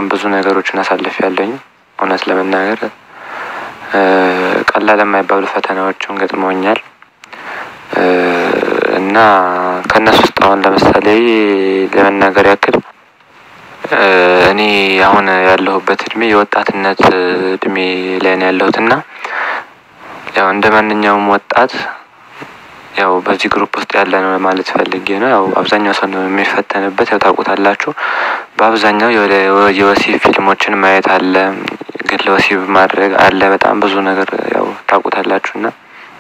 በጣም ብዙ ነገሮችን አሳልፍ ያለኝ እውነት ለመናገር ቀላል የማይባሉ ፈተናዎችም ገጥመውኛል እና ከእነሱ ውስጥ አሁን ለምሳሌ ለመናገር ያክል እኔ አሁን ያለሁበት እድሜ የወጣትነት እድሜ ላይ ነው ያለሁት እና ያው እንደ ማንኛውም ወጣት ያው በዚህ ግሩፕ ውስጥ ያለ ነው ማለት ፈልጌ ነው። ያው አብዛኛው ሰው ነው የሚፈተንበት ያው ታውቁታላችሁ። በአብዛኛው የወሲብ ፊልሞችን ማየት አለ፣ ግለ ወሲብ ማድረግ አለ። በጣም ብዙ ነገር ያው ታውቁታላችሁ እና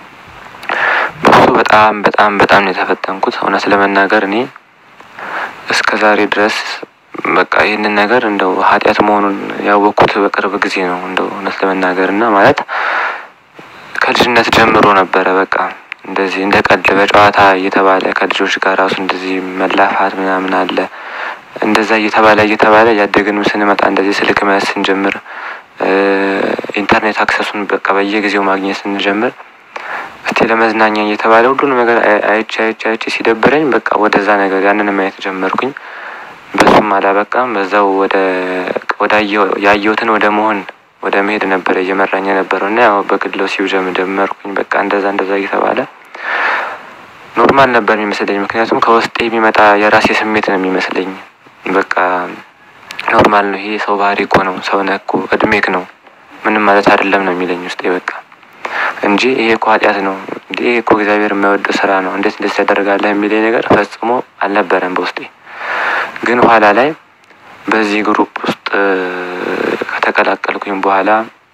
በሱ በጣም በጣም በጣም ነው የተፈተንኩት። እውነት ለመናገር እኔ እስከ ዛሬ ድረስ በቃ ይህንን ነገር እንደው ኃጢአት መሆኑን ያወቅኩት በቅርብ ጊዜ ነው። እንደው እውነት ለመናገር እና ማለት ከልጅነት ጀምሮ ነበረ በቃ እንደዚህ እንደ ቀልድ በጨዋታ እየተባለ ከልጆች ጋር ራሱ እንደዚህ መላፋት ምናምን አለ። እንደዛ እየተባለ እየተባለ ያደግን ስንመጣ እንደዚህ ስልክ መያዝ ስንጀምር ኢንተርኔት አክሰሱን በቃ በየጊዜው ማግኘት ስንጀምር እስቲ ለመዝናኛ እየተባለ ሁሉንም ነገር አይቼ አይቼ አይቼ ሲደብረኝ በቃ ወደዛ ነገር ያንን ማየት ጀመርኩኝ። በሱም አላበቃም በዛው ወደ ወደ ያየሁትን ወደ መሆን ወደ መሄድ ነበረ እየመራኝ የነበረው እና ያው በግል ወሲብ ጀመርኩኝ። በቃ እንደዛ እንደዛ እየተባለ ኖርማል ነበር የሚመስለኝ። ምክንያቱም ከውስጤ የሚመጣ የራሴ ስሜት ነው የሚመስለኝ። በቃ ኖርማል ነው ይሄ ሰው ባህሪ እኮ ነው፣ ሰው ነህ እኮ እድሜክ ነው፣ ምንም ማለት አይደለም ነው የሚለኝ ውስጤ በቃ እንጂ ይሄ እኮ ኃጢአት ነው እንዴ ይሄ እኮ እግዚአብሔር የማይወደው ስራ ነው፣ እንዴት እንደዚህ ታደርጋለህ የሚለኝ ነገር ፈጽሞ አልነበረም በውስጤ። ግን ኋላ ላይ በዚህ ግሩፕ ውስጥ ከተቀላቀልኩኝ በኋላ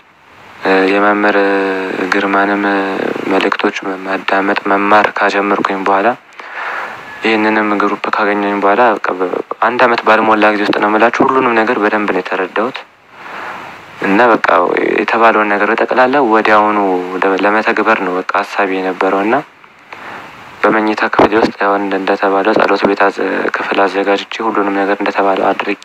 የመምህር ግርማንም መልእክቶች ማዳመጥ መማር ካጀመርኩኝ በኋላ ይህንንም ግሩፕ ካገኘኝ በኋላ አንድ አመት ባልሞላ ጊዜ ውስጥ ነው የምላችሁ ሁሉንም ነገር በደንብ ነው የተረዳሁት። እና በቃ የተባለውን ነገር በጠቅላላ ወዲያውኑ ለመተግበር ነው በቃ ሀሳቢ የነበረው እና በመኝታ ክፍል ውስጥ ያው እንደተባለው ጸሎት ቤት ክፍል አዘጋጅቼ ሁሉንም ነገር እንደተባለው አድርጌ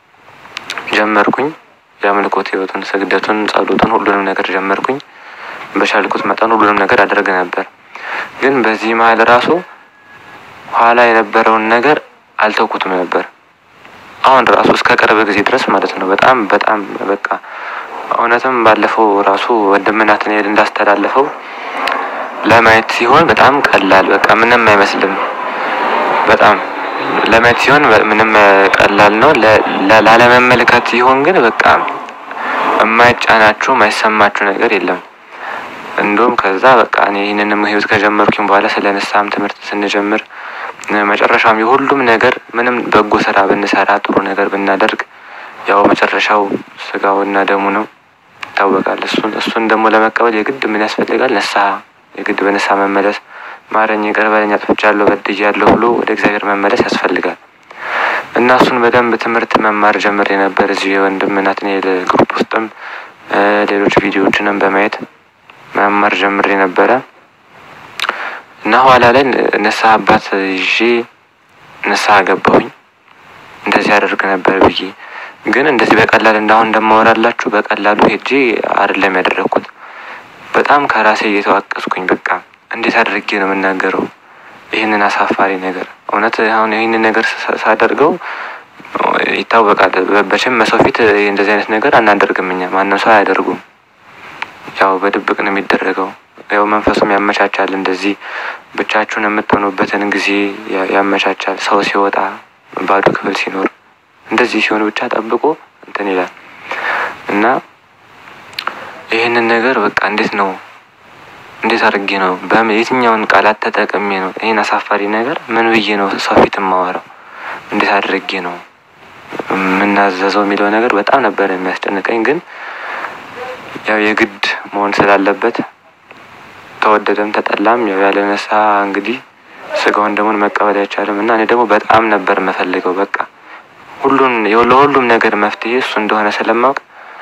ጀመርኩኝ። የአምልኮት ህይወቱን፣ ስግደቱን፣ ጸሎቱን ሁሉንም ነገር ጀመርኩኝ። በቻልኩት መጠን ሁሉንም ነገር አደርግ ነበር። ግን በዚህ መሀል ራሱ ኋላ የነበረውን ነገር አልተውኩትም ነበር። አሁን ራሱ እስከ ቅርብ ጊዜ ድረስ ማለት ነው። በጣም በጣም በቃ እውነትም ባለፈው ራሱ ወንድም ናትናኤል እንዳስተላለፈው ለማየት ሲሆን በጣም ቀላል በቃ ምንም አይመስልም። በጣም ለማየት ሲሆን ምንም ቀላል ነው። ላለመመልከት ሲሆን ግን በቃ የማይጫናችሁ የማይሰማችሁ ነገር የለም። እንዲሁም ከዛ በቃ እኔ ይህንንም ህይወት ከጀመርኩኝ በኋላ ስለ ንስሐም ትምህርት ስንጀምር መጨረሻም የሁሉም ነገር ምንም በጎ ስራ ብንሰራ ጥሩ ነገር ብናደርግ ያው መጨረሻው ስጋውና ደሙ ነው ይታወቃል። እሱን እሱን ደግሞ ለመቀበል የግድ ምን ያስፈልጋል? ንስሐ የግድ በንስሐ መመለስ ማረኝ፣ ይቅር በለኝ፣ አጥፍቻለሁ፣ በድያለሁ ብሎ ወደ እግዚአብሔር መመለስ ያስፈልጋል። እና እሱን በደንብ ትምህርት መማር ጀምሬ ነበር እዚሁ የወንድም ናትናኤል ግሩፕ ውስጥም ሌሎች ቪዲዮዎችንም በማየት መማር ጀምሬ ነበረ እና ኋላ ላይ ንስሐ አባት ይዤ ንስሐ ገባሁኝ። እንደዚህ አደርግ ነበር ብዬ ግን እንደዚህ በቀላል እንዳሁን እንደማወራላችሁ በቀላሉ ሄጄ አይደለም ያደረግኩት። በጣም ከራሴ እየተዋቀስኩኝ በቃ እንዴት አድርጌ ነው የምናገረው ይህንን አሳፋሪ ነገር? እውነት አሁን ይህንን ነገር ሳደርገው ይታወቃል። በችም በሰው ፊት እንደዚህ አይነት ነገር አናደርግም እኛ ማንም ሰው አያደርጉም። ያው በድብቅ ነው የሚደረገው። ያው መንፈሱም ያመቻቻል። እንደዚህ ብቻችሁን የምትሆኑበትን ጊዜ ያመቻቻል። ሰው ሲወጣ ባዶ ክፍል ሲኖር እንደዚህ ሲሆን ብቻ ጠብቆ እንትን ይላል እና ይህንን ነገር በቃ እንዴት ነው እንዴት አድርጌ ነው የትኛውን ቃላት ተጠቅሜ ነው ይህን አሳፋሪ ነገር ምን ብዬ ነው ሰው ፊት የማወራው? እንዴት አድርጌ ነው የምናዘዘው የሚለው ነገር በጣም ነበር የሚያስጨንቀኝ። ግን ያው የግድ መሆን ስላለበት ተወደደም ተጠላም ያው ያለ ንስሐ እንግዲህ ስጋውን ደሙን መቀበል አይቻልም እና እኔ ደግሞ በጣም ነበር የምፈልገው በቃ ሁሉን ለሁሉም ነገር መፍትሄ እሱ እንደሆነ ስለማውቅ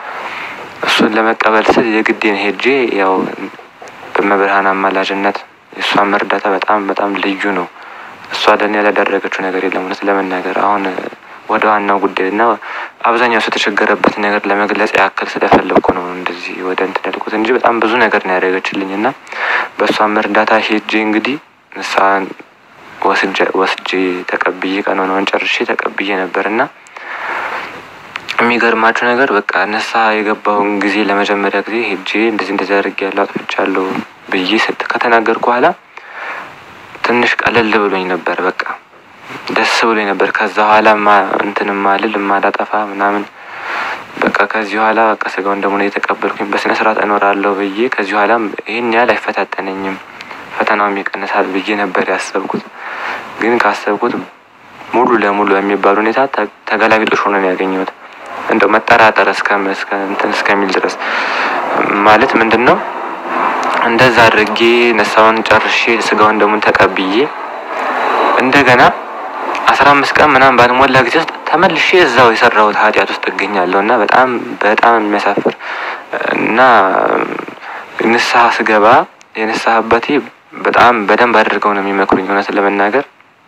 እሱን ለመቀበል ስል የግዴን ሄጄ ያው በመብርሃን አማላጅነት የእሷን እርዳታ በጣም በጣም ልዩ ነው። እሷ ለእኔ ያላደረገችው ነገር የለም። እውነት ለመናገር አሁን ወደ ዋናው ጉዳይ እና አብዛኛው ሰው የተቸገረበት ነገር ለመግለጽ ያክል ስለፈለግኩ ነው እንደዚህ ወደ እንትን ያልኩት እንጂ በጣም ብዙ ነገር ነው ያደረገችልኝ እና በእሷም እርዳታ ሄጄ እንግዲህ ንስሐን ወስጄ ተቀብዬ ቀኖናውን ጨርሼ ተቀብዬ ነበር እና የሚገርማችሁ ነገር በቃ ንስሐ የገባውን ጊዜ ለመጀመሪያ ጊዜ ሄጄ እንደዚህ እንደዚህ አድርጌያለሁ አጥፍቻለሁ ብዬ ስት ከተናገርኩ በኋላ ትንሽ ቀለል ብሎኝ ነበር። በቃ ደስ ብሎኝ ነበር። ከዛ በኋላ እንትን ማልል ማላጠፋ ምናምን በቃ ከዚህ በኋላ በቃ ስጋውን ደግሞ የተቀበልኩኝ በስነ ስርዓት እኖራለሁ ብዬ ከዚህ በኋላ ይህን ያህል አይፈታተነኝም ፈተናውም ይቀንሳል ብዬ ነበር ያሰብኩት። ግን ካሰብኩት ሙሉ ለሙሉ የሚባል ሁኔታ ተገላቢጦሽ ሆኖ ነው ያገኘሁት። እንደው መጠራጠር እስከ እንትን እስከሚል ድረስ ማለት ምንድን ነው እንደዛ አድርጌ ነሳውን ጨርሼ ስጋውን ደግሞ ተቀብዬ እንደገና አስራ አምስት ቀን ምናምን ባልሞላ ጊዜ ውስጥ ተመልሼ እዛው የሰራሁት ኃጢአት ውስጥ እገኛለሁ እና በጣም በጣም የሚያሳፍር እና ንስሐ ስገባ የንስሐ አባቴ በጣም በደንብ አድርገው ነው የሚመክሩኝ። እውነት ለመናገር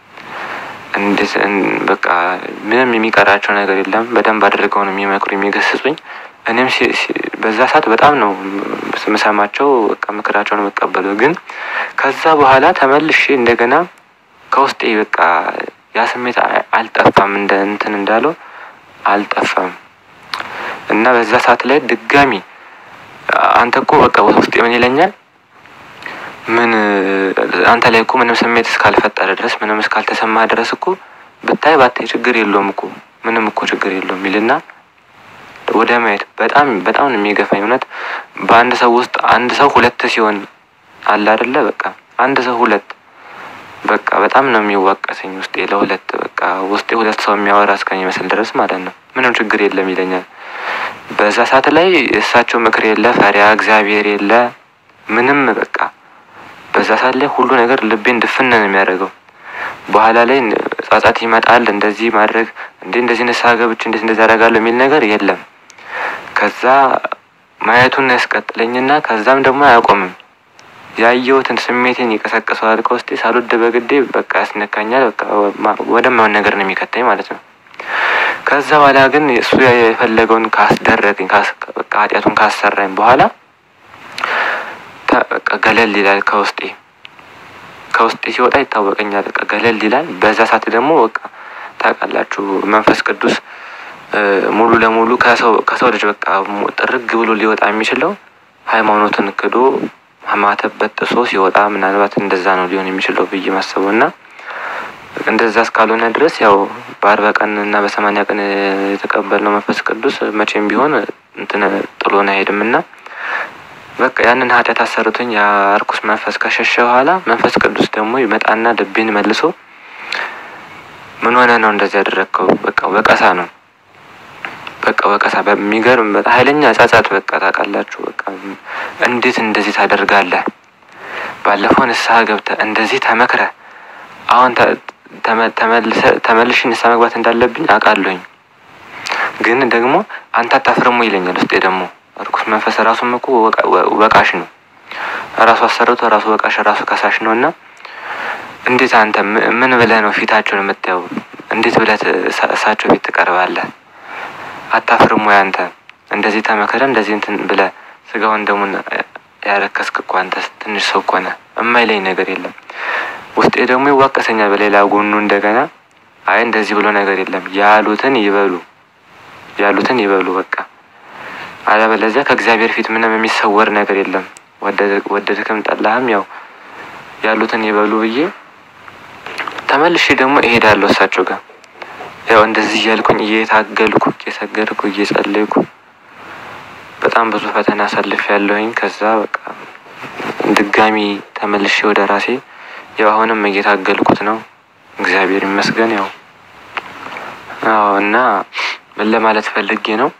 እንዴት በቃ ምንም የሚቀራቸው ነገር የለም። በደንብ አድርገው ነው የሚመክሩ የሚገስጹኝ። እኔም በዛ ሰዓት በጣም ነው ስምሰማቸው፣ በቃ ምክራቸውን የምቀበለው። ግን ከዛ በኋላ ተመልሼ እንደገና ከውስጤ በቃ ያ ስሜት አልጠፋም፣ እንደ እንትን እንዳለው አልጠፋም እና በዛ ሰዓት ላይ ድጋሚ አንተ እኮ በቃ ውስጤ ምን ይለኛል ምን አንተ ላይ እኮ ምንም ስሜት እስካልፈጠረ ድረስ ምንም እስካልተሰማ ድረስ እኮ ብታይ ባታይ ችግር የለውም እኮ ምንም እኮ ችግር የለውም ይልና ወደ ማየት በጣም በጣም ነው የሚገፋኝ። እውነት በአንድ ሰው ውስጥ አንድ ሰው ሁለት ሲሆን አለ አይደለ? በቃ አንድ ሰው ሁለት በቃ በጣም ነው የሚዋቀሰኝ ውስጤ ለሁለት በቃ ውስጤ ሁለት ሰው የሚያወራ እስከሚመስል ድረስ ማለት ነው። ምንም ችግር የለም ይለኛል። በዛ ሰዓት ላይ እሳቸው ምክር የለ፣ ፈሪያ እግዚአብሔር የለ፣ ምንም በቃ በዛ ሰዓት ላይ ሁሉ ነገር ልቤን ድፍን ነው የሚያደርገው። በኋላ ላይ ጸጸት ይመጣል። እንደዚህ ማድረግ እንዴ እንደዚህ ንስሐ ገብቼ እንዴት እንደዚህ አደርጋለሁ የሚል ነገር የለም። ከዛ ማየቱን ያስቀጥለኝና ከዛም ደግሞ አያቆምም። ያየሁትን ስሜቴን ይቀሰቅሰዋል ከውስጤ ሳልወድ በግዴ በቃ ያስነካኛል። በቃ ወደማይሆን ነገር ነው የሚከተኝ ማለት ነው። ከዛ በኋላ ግን እሱ የፈለገውን ካስደረገኝ በቃ ኃጢአቱን ካሰራኝ በኋላ በቃ ገለል ይላል ከውስጤ ከውስጤ ሲወጣ ይታወቀኛል። በቃ ገለል ይላል። በዛ ሰዓት ደግሞ በቃ ታውቃላችሁ መንፈስ ቅዱስ ሙሉ ለሙሉ ከሰው ከሰው ልጅ በቃ ጥርግ ብሎ ሊወጣ የሚችለው ሃይማኖትን ክዶ ማተብ በጥሶ ሲወጣ ምናልባት እንደዛ ነው ሊሆን የሚችለው ብዬ ማሰበው እና እንደዛ እስካልሆነ ድረስ ያው በአርባ ቀን እና በሰማንያ ቀን የተቀበልነው መንፈስ ቅዱስ መቼም ቢሆን እንትን ጥሎን አይሄድም እና በቃ ያንን ኃጢአት አሰርቶኝ ያ እርኩስ መንፈስ ከሸሸ በኋላ መንፈስ ቅዱስ ደግሞ ይመጣና ልቤን መልሶ ምን ሆነ ነው እንደዚህ ያደረግከው? በቃ ወቀሳ ነው። በቃ ወቀሳ በሚገርም በጣም ኃይለኛ ጸጸት። በቃ ታውቃላችሁ፣ በቃ እንዴት እንደዚህ ታደርጋለህ? ባለፈው ንስሐ ገብተህ እንደዚህ ተመክረህ አሁን ተመልሼ ንስሐ መግባት እንዳለብኝ አውቃለሁኝ። ግን ደግሞ አንተ አታፍርሙ ይለኛል ውስጤ ደግሞ እርኩስ መንፈስ ራሱም እኮ ወቃሽ ነው። ራሱ አሰርቶ ራሱ ወቃሽ ራሱ ከሳሽ ነው እና እንዴት አንተ ምን ብለህ ነው ፊታቸውን የምታየው? እንዴት ብለህ እሳቸው ፊት ትቀርባለህ? አታፍርም ወይ አንተ እንደዚህ ተመከረ እንደዚህ እንትን ብለህ ስጋውን ደሙን ያረከስክ እኮ አንተ ትንሽ ሰው እኮ ነህ። እማይለኝ ነገር የለም። ውስጤ ደግሞ ይዋቀሰኛል በሌላ ጎኑ እንደገና አይ እንደዚህ ብሎ ነገር የለም ያሉትን ይበሉ ያሉትን ይበሉ በቃ አለበለዚያ ከእግዚአብሔር ፊት ምንም የሚሰወር ነገር የለም። ወደድክም ጠላህም ያው ያሉትን ይበሉ ብዬ ተመልሼ ደግሞ እሄዳለሁ እሳቸው ጋር ያው እንደዚህ እያልኩኝ እየታገልኩ እየሰገድኩ እየጸለይኩ በጣም ብዙ ፈተና አሳልፍ ያለሁኝ። ከዛ በቃ ድጋሚ ተመልሼ ወደ ራሴ ያው አሁንም እየታገልኩት ነው። እግዚአብሔር ይመስገን። ያው አዎ እና ምን ለማለት ፈልጌ ነው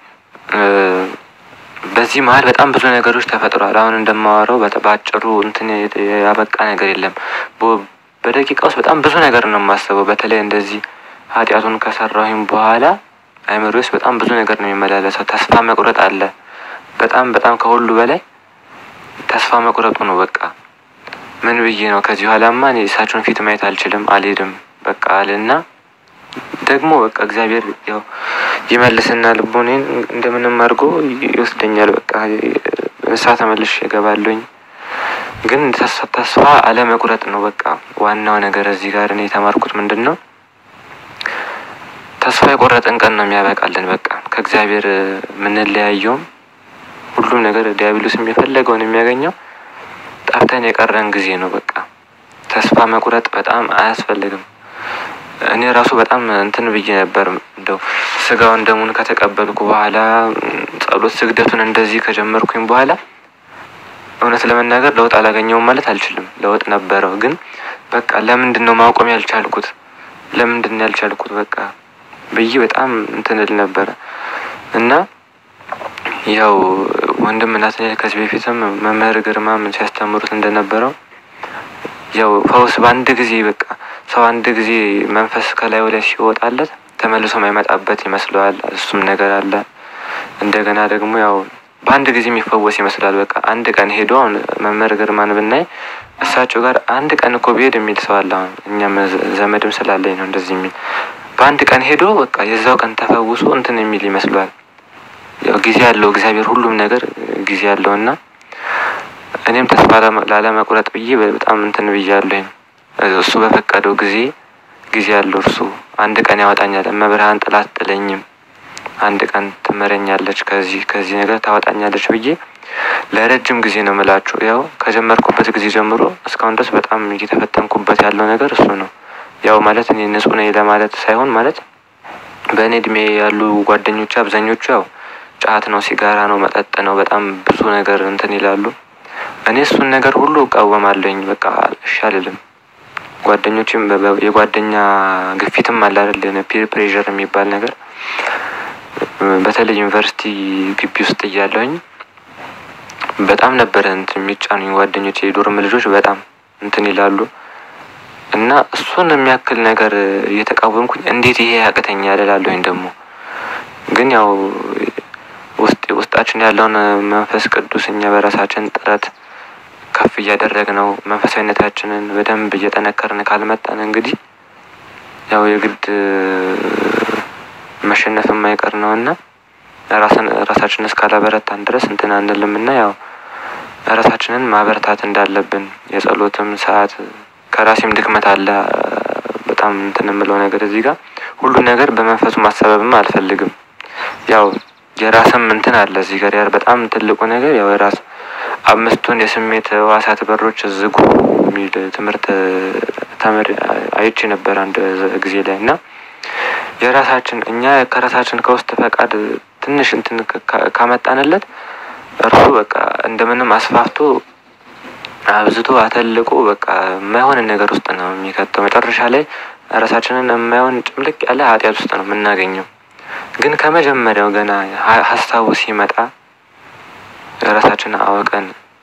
በዚህ መሀል በጣም ብዙ ነገሮች ተፈጥሯል። አሁን እንደማወራው በአጭሩ እንትን ያበቃ ነገር የለም። በደቂቃ ውስጥ በጣም ብዙ ነገር ነው የማስበው። በተለይ እንደዚህ ኃጢአቱን ከሰራሁኝ በኋላ አይምሮ ውስጥ በጣም ብዙ ነገር ነው የሚመላለሰው። ተስፋ መቁረጥ አለ። በጣም በጣም ከሁሉ በላይ ተስፋ መቁረጡ ነው። በቃ ምን ብዬ ነው ከዚህ በኋላማ እኔ እሳቸውን ፊት ማየት አልችልም፣ አልሄድም በቃ አልና ደግሞ በቃ እግዚአብሔር ያው ይመልስና ልቦኔን እንደምንም አድርጎ ይወስደኛል። በቃ ንስሐ ተመልሼ እገባለሁኝ። ግን ተስፋ አለመቁረጥ ነው በቃ ዋናው ነገር። እዚህ ጋር እኔ የተማርኩት ምንድን ነው ተስፋ የቆረጥን ቀን ነው የሚያበቃልን። በቃ ከእግዚአብሔር የምንለያየውም ሁሉም ነገር ዲያብሎስም የፈለገውን የሚያገኘው ጠፍተን የቀረን ጊዜ ነው። በቃ ተስፋ መቁረጥ በጣም አያስፈልግም። እኔ ራሱ በጣም እንትን ብዬ ነበር። እንደው ስጋውን ደሙን ከተቀበልኩ በኋላ ጸሎት ስግደቱን እንደዚህ ከጀመርኩኝ በኋላ እውነት ለመናገር ለውጥ አላገኘውም ማለት አልችልም። ለውጥ ነበረው፣ ግን በቃ ለምንድን ነው ማቆም ያልቻልኩት? ለምንድን ነው ያልቻልኩት? በቃ ብዬ በጣም እንትን እል ነበረ እና ያው ወንድም ናትናኤል ከዚህ በፊትም መምህር ግርማም ሲያስተምሩት እንደነበረው ያው ፈውስ በአንድ ጊዜ በቃ ሰው አንድ ጊዜ መንፈስ ከላዩ ላይ ሲወጣለት ተመልሶ ማይመጣበት ይመስለዋል። እሱም ነገር አለ። እንደገና ደግሞ ያው በአንድ ጊዜ የሚፈወስ ይመስላል። በቃ አንድ ቀን ሄዶ አሁን መምህር ግርማን ብናይ እሳቸው ጋር አንድ ቀን እኮ ብሄድ የሚል ሰው አለ። አሁን እኛም ዘመድም ስላለኝ ነው እንደዚህ የሚል በአንድ ቀን ሄዶ በቃ የዛው ቀን ተፈውሶ እንትን የሚል ይመስለዋል። ያው ጊዜ ያለው እግዚአብሔር ሁሉም ነገር ጊዜ ያለው እና እኔም ተስፋ ላለመቁረጥ ብዬ በጣም እንትን ብያለሁኝ። እሱ በፈቀደው ጊዜ ጊዜ ያለው እርሱ አንድ ቀን ያወጣኛል። እመብርሃን ጥላ አትጥለኝም፣ አንድ ቀን ትምረኛለች፣ ከዚህ ከዚህ ነገር ታወጣኛለች ብዬ ለረጅም ጊዜ ነው ምላችሁ። ያው ከጀመርኩበት ጊዜ ጀምሮ እስካሁን ድረስ በጣም እየተፈተንኩበት ያለው ነገር እሱ ነው። ያው ማለት እኔ ንጹሕ ነኝ ለማለት ሳይሆን ማለት በእኔ እድሜ ያሉ ጓደኞች አብዛኞቹ ያው ጫት ነው፣ ሲጋራ ነው፣ መጠጥ ነው፣ በጣም ብዙ ነገር እንትን ይላሉ። እኔ እሱን ነገር ሁሉ እቃወማለሁኝ። በቃ እሺ አልልም። ጓደኞችም የጓደኛ ግፊትም አለ አይደል? ፒር ፕሬዠር የሚባል ነገር በተለይ ዩኒቨርሲቲ ግቢ ውስጥ እያለሁኝ በጣም ነበረ እንትን የሚጫኑኝ ጓደኞች የዶርም ልጆች በጣም እንትን ይላሉ እና እሱን የሚያክል ነገር እየተቃወምኩኝ እንዴት ይሄ ያቅተኛል እላለሁኝ። ደግሞ ግን ያው ውስጥ ውስጣችን ያለውን መንፈስ ቅዱስ እኛ በራሳችን ጥረት ከፍ እያደረግ ነው መንፈሳዊነታችንን በደንብ እየጠነከርን ካልመጣን እንግዲህ ያው የግድ መሸነፍ የማይቀር ነው እና ራስን ራሳችንን እስካላበረታን ድረስ እንትን አንልም እና ያው ራሳችንን ማበረታት እንዳለብን የጸሎትም ሰዓት ከራሴም ድክመት አለ። በጣም እንትን የምለው ነገር እዚህ ጋር ሁሉን ነገር በመንፈሱ ማሰበብም አልፈልግም። ያው የራስም እንትን አለ እዚህ ጋር ያር በጣም ትልቁ ነገር ያው የራስ አምስቱን የስሜት ህዋሳት በሮች ዝጉ የሚል ትምህርት ተምር አይቼ ነበር አንድ ጊዜ ላይ እና የራሳችን እኛ ከራሳችን ከውስጥ ፈቃድ ትንሽ እንትን ካመጣንለት እርሱ በቃ እንደምንም አስፋፍቶ አብዝቶ አተልቆ በቃ የማይሆን ነገር ውስጥ ነው የሚከተው። መጨረሻ ላይ ራሳችንን የማይሆን ጭምልቅ ያለ ኃጢአት ውስጥ ነው የምናገኘው። ግን ከመጀመሪያው ገና ሀሳቡ ሲመጣ ራሳችንን አወቀን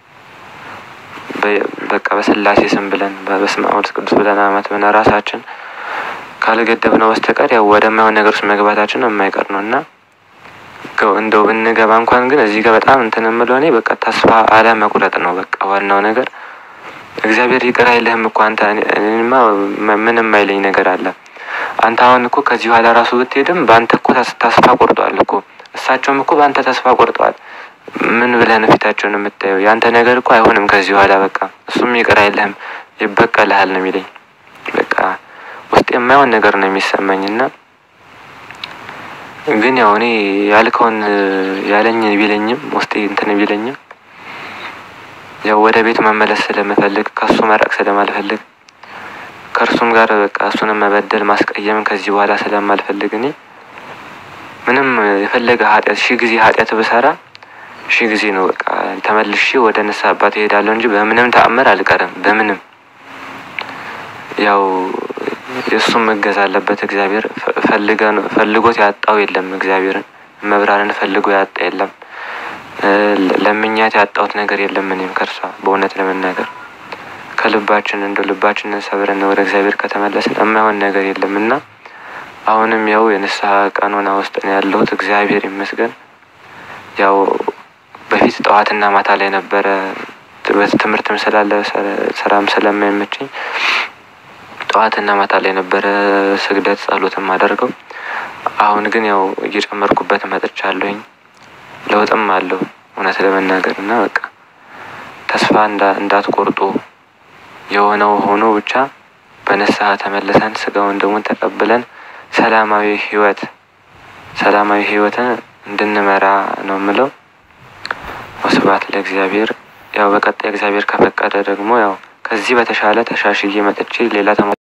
በቃ በስላሴ ስም ብለን በስመ አብ ወወልድ ቅዱስ ብለን አመት ብለን ራሳችን ካልገደብነው በስተቀር ያው ወደማይሆን ነገር ውስጥ መግባታችን የማይቀር ነው እና እንደው ብንገባ እንኳን ግን እዚህ ጋር በጣም እንትን የምለው እኔ በቃ ተስፋ አለመቁረጥ ነው። በቃ ዋናው ነገር እግዚአብሔር ይቅር አይልህም እኮ አንተ እኔማ ምንም አይለኝ ነገር አለ። አንተ አሁን እኮ ከዚህ በኋላ ራሱ ብትሄድም በአንተ እኮ ተስፋ ቆርጠዋል እኮ እሳቸውም እኮ በአንተ ተስፋ ቆርጠዋል። ምን ብለህ ነው ፊታቸውን የምታየው? የአንተ ነገር እኮ አይሆንም ከዚህ በኋላ በቃ እሱም ይቅር አይልህም ይበቀልሃል ነው የሚለኝ። በቃ ውስጥ የማይሆን ነገር ነው የሚሰማኝ እና ግን ያው እኔ ያልከውን ያለኝ ቢለኝም ውስጤ እንትን ቢለኝም ያው ወደ ቤት መመለስ ስለምፈልግ ከሱ መራቅ ስለማልፈልግ ከእርሱም ጋር በቃ እሱንም መበደል ማስቀየም ከዚህ በኋላ ስለማልፈልግ እኔ ምንም የፈለገ ኃጢአት ሺህ ጊዜ ኃጢአት ብሰራ ሺህ ጊዜ ነው በቃ ተመልሼ ወደ ንስሐ አባት እሄዳለሁ እንጂ በምንም ተአምር አልቀርም። በምንም ያው የእሱም እገዛ አለበት እግዚአብሔር ፈልጎት ያጣው የለም። እግዚአብሔርን መብራርን ፈልጎ ያጣ የለም። ለምኛት ያጣሁት ነገር የለም። እኔም ከእርሷ በእውነት ለመናገር ከልባችን እንደ ልባችንን ሰብረን ወደ እግዚአብሔር ከተመለስን የማይሆን ነገር የለም እና አሁንም ያው የንስሐ ቀኖና ውስጥ ነው ያለሁት። እግዚአብሔር ይመስገን። ያው በፊት ጠዋትና ማታ ላይ ነበረ ትምህርትም ስላለ ስራም ስለማይመቸኝ ጠዋትና ማታ ላይ ነበረ ስግደት ጸሎትም አደርገው። አሁን ግን ያው እየጨመርኩበት መጥቻለሁኝ። ለውጥም አለው እውነት ለመናገር እና በቃ ተስፋ እንዳትቆርጡ የሆነው ሆኖ ብቻ በንስሐ ተመልሰን ስጋውን ደግሞ ተቀብለን ሰላማዊ ሕይወት ሰላማዊ ህይወትን እንድንመራ ነው የምለው። ወስብሐት ለእግዚአብሔር። ያው በቀጣይ እግዚአብሔር ከፈቀደ ደግሞ ያው ከዚህ በተሻለ ተሻሽዬ መጥቼ ሌላ ተማ